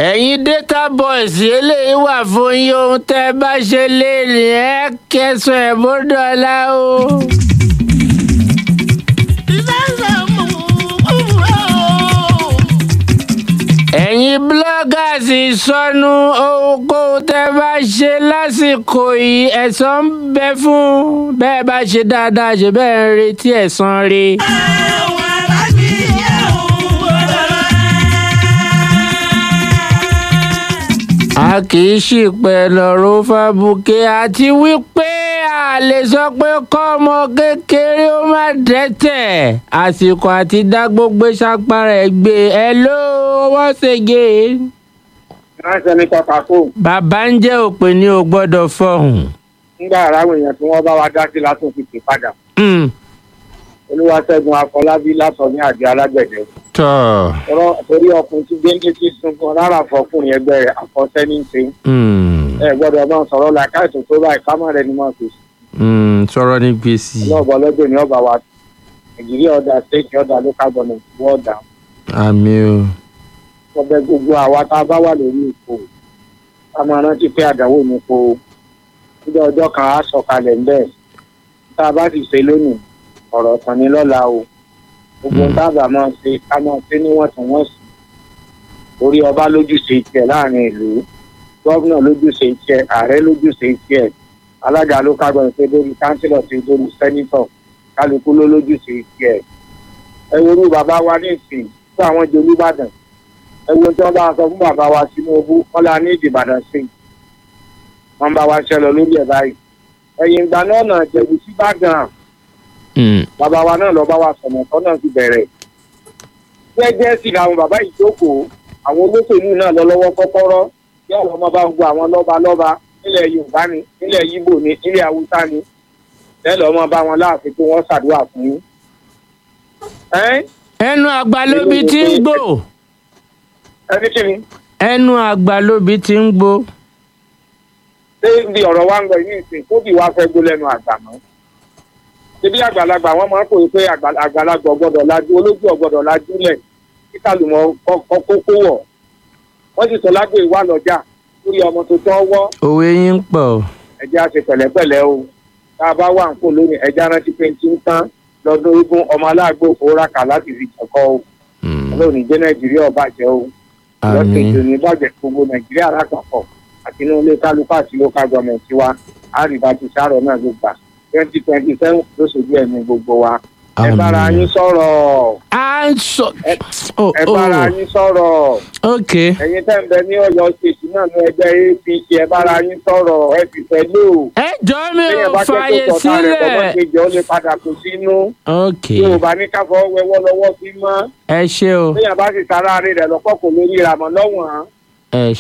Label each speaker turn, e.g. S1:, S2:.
S1: ẹ̀yin data boys eléyìí wà fún yín ohun tẹ́ ẹ bá ṣe léèrè ẹ kẹsàn ẹ̀ bọ́dọ̀ọ́lá o. ẹ̀yin bloggers ìsọnù ohunkóhun tẹ́ ẹ bá ṣe lásìkò yìí ẹ̀san ń bẹ fún bẹ́ẹ̀ bá ṣe dáadáa ṣe bẹ́ẹ̀ ń retí ẹ̀san rí. a kì í ṣìpẹ̀ lọ́rọ̀ fàbùkẹ́ àti wípé a lè sọ pé kọ́mọ kékeré ó má dẹ́tẹ̀ àsìkò àti dá gbogbo sápára ẹ̀ gbé ẹ ló wọ́n ṣègé.
S2: ránṣẹ́ ní kọ́kàkó
S1: bàbá ń jẹ́ òpè ní o gbọ́dọ̀ fọhùn.
S2: nígbà aráwọ̀ èèyàn tí wọ́n bá wa dá sí látún fi pè padà
S1: Mm,
S2: olúwaṣẹ́gun afọlábí látọ̀ ní àjẹ alágbẹ̀dẹ
S1: tọ́
S2: Ọ̀rọ̀- torí ọkùnrin tí gbéńdé ti sunkún rárá fọkùnrin ẹgbẹ́ rẹ̀ àkọsẹ́ ní í ṣe
S1: mm,
S2: ẹ gbọ́dọ̀ máa sọ̀rọ̀ làkàìtò tó báyìí ká má rẹ ni máa fèsì
S1: mm, sọ̀rọ̀ ní gbèsè.
S2: ọlọ́ọ̀bọ lọ́jọ́ ní ọba wa nàìjíríà ọ̀dà state ọ̀dà local government wọ́ọ̀dà
S1: àmì o.
S2: ọbẹ̀ gbogbo àwa tá a bá wà lórí ipò ká máa rántí pé àdánwò ní ipò níjọ́ ọjọ́ kan á sọ̀kalẹ̀ ń bẹ́ẹ̀ tá a bá sì ṣe lónìí ọ̀rọ̀ kan ní lọ́la o gbogbo
S1: Mm.
S2: tábà máa ṣe ká máa ṣe níwọ̀ntúnwọ̀nsì orí ọba lójúṣe tiẹ̀ láàrin ìlú gọ́vnà lójúṣe tiẹ̀ ààrẹ lójúṣe tiẹ̀ alága ló kágbọ́n pé lórí kánsílọ̀ ti lórí sẹ́nítọ̀ kálukú ló lójúṣe tiẹ̀ ẹ worú bàbá wa ní ìsìn fún àwọn jolúbàdàn ẹ wo tí wọ́n bá sọ fún bàbá wa Tinubu wọ́n la ní ìdìbàdàn sí i wọ́n bá wa ṣẹlẹ̀ lórí ẹ̀ báyìí ẹ̀yìn ìgbà náà nà jẹ̀bù síbàdàn
S1: Mm,
S2: bàbá wa náà lọ bá wa sọ̀nà tó náà ti bẹ̀rẹ̀. jẹ́jẹ́ sì làwọn bàbá yìí jókòó àwọn olóṣèlú náà lọ lọ́wọ́ kọ́kọ́rọ́ kí àwọn ọmọ bá ń gbọ́ àwọn lọ́ba lọ́ba nílẹ̀ yorùbá ni nílẹ̀ yíbò ni nílẹ̀ haúsá ni lẹ́lọ́ ọmọ bá wọn láàfin pé wọ́n ṣàdúrà fún yín. ẹ́n
S1: ẹnu àgbà lóbi tí ń gbò
S2: ẹni kí ni
S1: ẹnu àgbà lóbi tí ń gbò.
S2: ṣé ibi ọ̀rọ̀ wa ń lọ ní ìsìn tóbi wa fẹ́ gbó lẹ́nu àgbà mọ́. ṣebí àgbàlagbà wọn máa ń pòye pé àgbà- àgbàlagbà ọgbọ́dọ̀ lajú olójú ọgbọ́dọ̀ lajú lẹ̀ kí kálùmọ̀ kókó wọ̀. wọ́n sì sọ lágbo ìwà lọ́jà lórí ọmọ tó tọ́ wọ́
S1: òwe yín ń pọ̀.
S2: ẹjẹ́ á ṣe pẹ̀lẹ́pẹ̀lẹ́ o tá a bá wà ń kó lónìí ẹjẹ́ rántí pé tí ń tán lọ́dún ogún ọmọ aláàgbò òóràkà láti fi jẹ̀kọ́ o
S1: Mm,
S2: lónìí jẹ́ nàìjíríà ọ̀bàjẹ́ o lọ́sẹ̀jì
S1: àmì
S2: òní bàjẹ́ gbogbo nàìjíríà lápapọ̀ àti inú ilé kálukú àti local government wa àríwá ti sárọ̀ náà ló gbà twenty twenty seven ló ṣojú ẹ̀mí gbogbo wa ẹ
S1: àmì.
S2: bára yín sọ̀rọ̀
S1: à ń sọ.
S2: ẹ
S1: Oh,
S2: ẹ bára
S1: oh,
S2: yín sọ̀rọ̀
S1: ok
S2: ẹ̀yin tẹ́ ń bẹ ní ọ̀yọ́ state náà ní ẹgbẹ́ apc ẹ bára yín sọ̀rọ̀ ẹ sì fẹ́ lò
S1: ẹ jọ mi ò
S2: téèyàn bá
S1: fààyè
S2: jẹ́ tó sọ̀tà rẹ̀ tọwọ́
S1: sílẹ̀.
S2: kejì ó lè padà kó sínú
S1: ok
S2: yorùbá ní káfọ́ wẹwọ́ lọ́wọ́ sí mọ́
S1: ẹ ṣé o
S2: téèyàn bá sì sára rẹ̀ lọ́kọ̀ kò lórí ìràmọ́ lọ́wọ́n
S1: ẹ